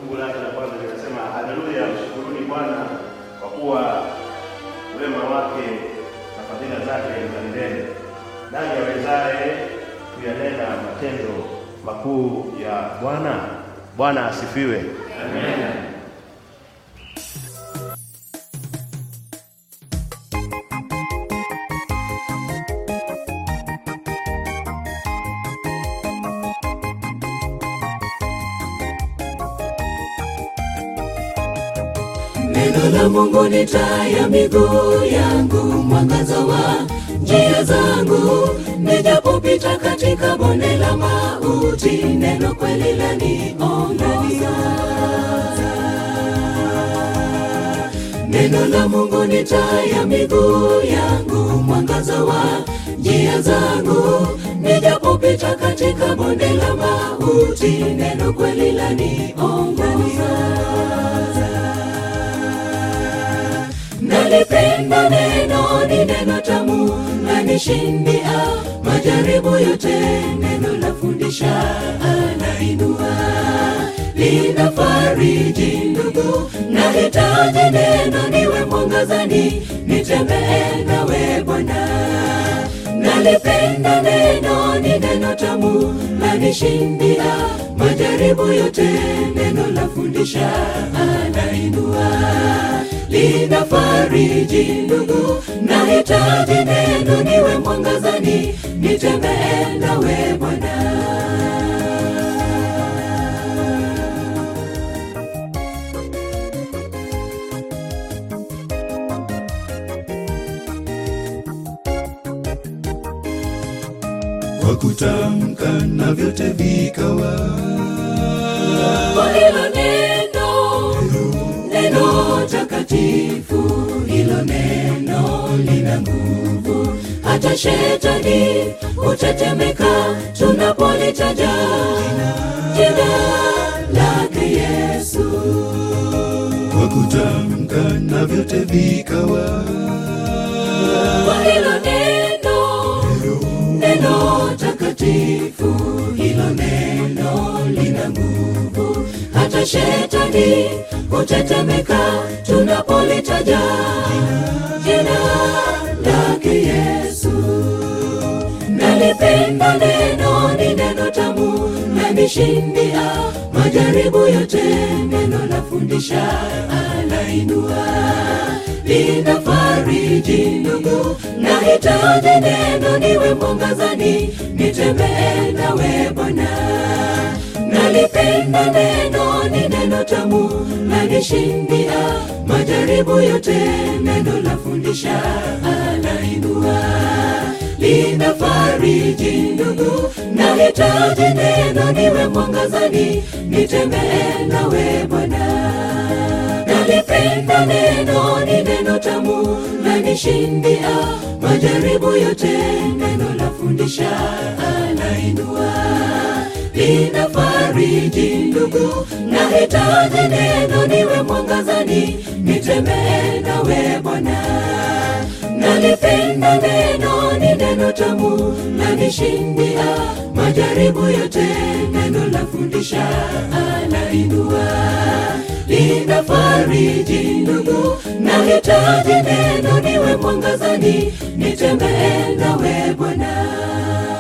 fungu lake la kwanza linasema, haleluya, mshukuruni Bwana kwa kuwa wema wake na fadhila zake ni za milele. Nani awezaye kuyanena matendo makuu ya Bwana? Bwana asifiwe. Amen. Neno la Mungu ni taa ya miguu yangu, mwangaza wa njia zangu. Nijapopita katika bonde la mauti, neno kweli laniongoza. Neno la Mungu ni taa ya miguu yangu, mwangaza wa njia zangu. Nijapopita katika bonde la mauti, neno kweli laniongoza. Nalipenda neno, ni neno tamu, lanishindia majaribu yote. Neno lafundisha, anainua, linafariji ndugu. Nahitaji neno, niwe mwangazani, nitembee nawe Bwana. Nalipenda neno, ni neno tamu, lanishindia majaribu yote. Neno lafundisha, anainua linafariji ndugu. Nahitaji neno, niwe mwangazani, nitembee nawe Bwana. kwa kutamka na vyote vikawa. Kwa hilo neno, neno takatifu, hilo neno lina nguvu, hata shetani hutetemeka tunapolitaja jina lake Yesu. Kwa kutamka na vyote vikawa. Kwa hilo neno, neno takatifu, hilo neno lina nguvu, hata shetani hutetemeka tunapolitaja jina lake Yesu. Nalipenda neno, ni neno tamu, lanishindia majaribu yote. Neno lafundisha, anainua, linafariji ndugu. Nahitaji neno, niwe mwangazani, nitembee nawe Bwana. Nalipenda neno, ni neno tamu, lanishindia majaribu yote. Neno lafundisha, anainua, linafariji ndugu. Nahitaji neno, niwe mwangazani, nitembee nawe Bwana. Nalipenda neno, ni neno tamu, lanishindia majaribu yote. Neno lafundisha, anainua, linafariji ndugu. Nahitaji neno, niwe mwangazani, nitembee nawe Bwana. Nalipenda neno, ni neno tamu, lanishindia majaribu yote. Neno lafundisha, anainua, linafariji ndugu. Nahitaji neno, niwe mwangazani, nitembee nawe Bwana.